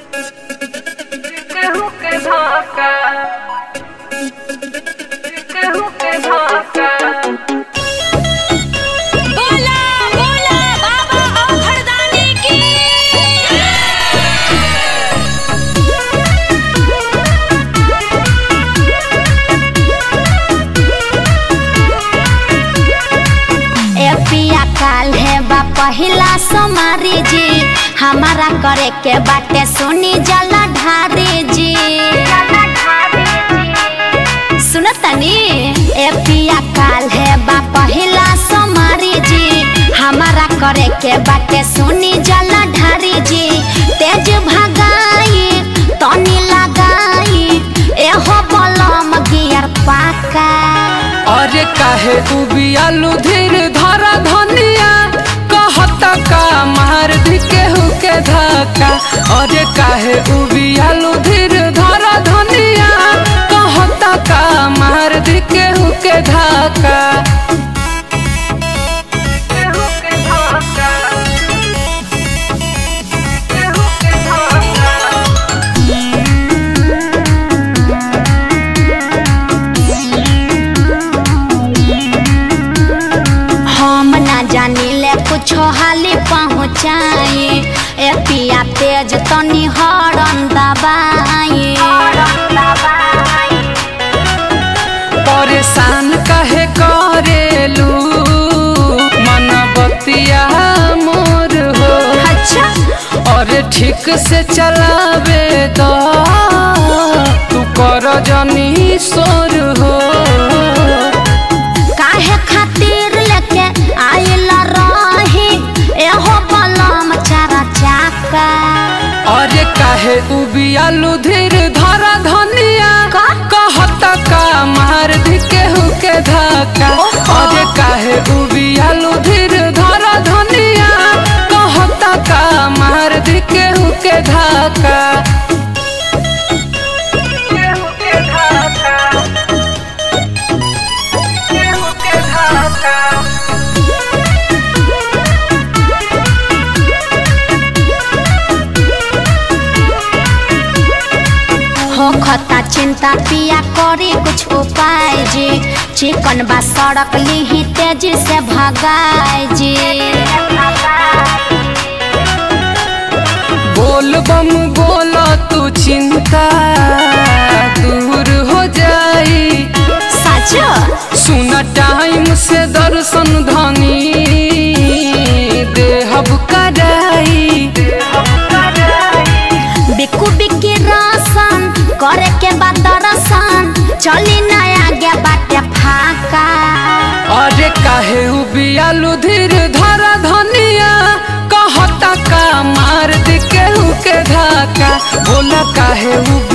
केहू के धोखा केहू के धोखा बोला बोला बाबा औघड़दानी की ए पिया काल है बा पहिला सोमारी जी हमारा करे के बाटे सुनी जला ढारी जी सुनतनी ए पिया काल है बा पहिला सोमारी जी हमारा करे के बाटे सुनी जला ढारी जी तेज भगाई तनी लगाई एहो बलम गियर पाका अरे काहे उबियालू धीर धरा धनिया कहता का मार दी केहू के धक्का अरे काहे उबियालू धीर धरा धनिया कहता का मार दी केहू के धक्का केहू के धक्का केहू के धक्का हम ना जानी ले कुछ हाली पहुँचाई ए पिया तेज तनी हरन दबाई परेशान काहे करेलू मन बतिया मोर हो अच्छा अरे ठीक से चलावे तो तू कर जनी सोर हो काहे खातिर लेके आइल रही एहो बलम चारा चाका अरे काहे उबियालू धीर धरा धनिया का? कहता का मार दी केहू के धक्का ओहो। अरे काहे उबियालू धीर धरा धनिया कहता का मार दी केहू के धक्का केहू के धक्का केहू के धक्का हो खता चिंता पिया करी कुछ उपाय जी चिकन बा सड़क लीही तेजी से भगाए जी बोल बम बोला तू चिंता दूर हो जाई सच सुन टाइम से दर्शन धनी देहब कराई बिकू बिकी रसन करे के बाद दर्शन चली नया गे बाटे फाका अरे काहे उबियालू धीर धरा धनिया कहता का मार दी केहू के धक्का बोला काहे उबियालू